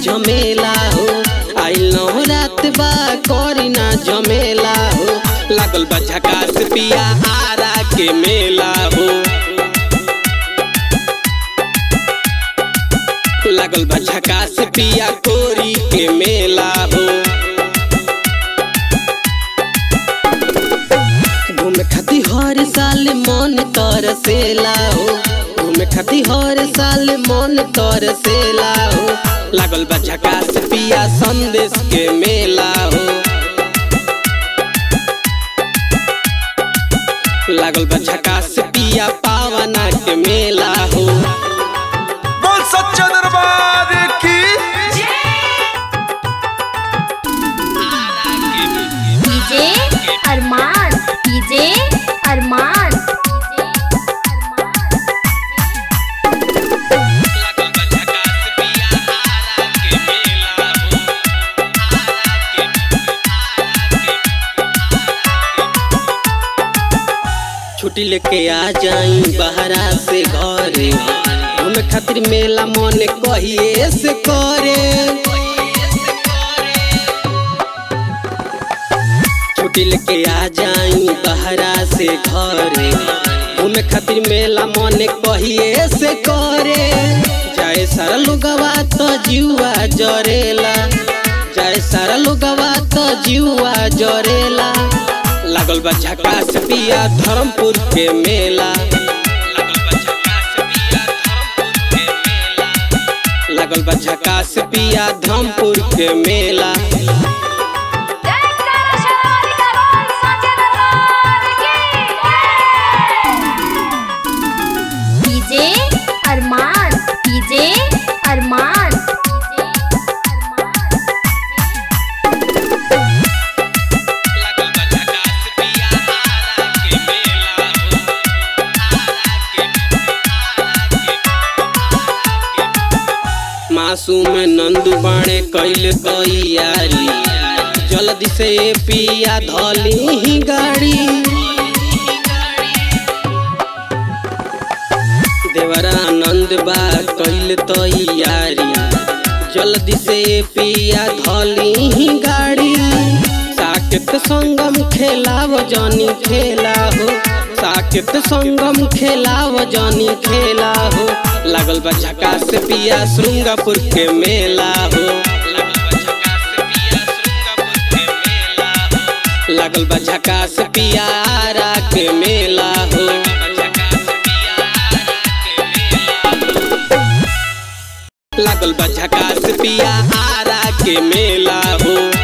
झमेला हो आइल नौ रात बा करी ना झमेला हो लागल बा झकास पिया आरा के मेला हो लागल बा झकास पिया कोरी के मेला हो घूमे खाती हर साल मन तरसेला हो घूमे खाती हर साल मन तरसेला हो लागल बा झकास पिया संदेश के मेला हो लागल बा झकास पिया पावना के मेला हो बोल सच्चा दरबार की डीजे अरमान डीजे अरमान छुट्टी लेके आ जाई बहरा से घरे घूमे खातिर मेला मन कहिए से करे छुट्टी लेके आ जाई बहरा से घरे घूमे खातिर मेला मन कहिए से करे जाए सारा लोगवा तो जीवा जरेला जाए सारा लोगवा तो जीवा जरेला लागल बा झकास पिया धर्मपुर के मेला लागल बा झकास पिया धर्मपुर के मेला डीजे अरमान डीजे अरमान मासूम नंदू बाणे कैल तैयारी जल्दी से पिया धली ही गाड़ी देवरा आनंद बा कैल तैयारी जल्दी से पिया धली ही गाड़ी साकेत संगम खेलाव जानी खेला हो साकेत संगम खेलाव जानी खेला हो लागल बा झकास पिया श्रृंगापुर के मेला हो लागल बा झकास पिया आरा के मेला हो लागल बा झकास पिया आरा के मेला हो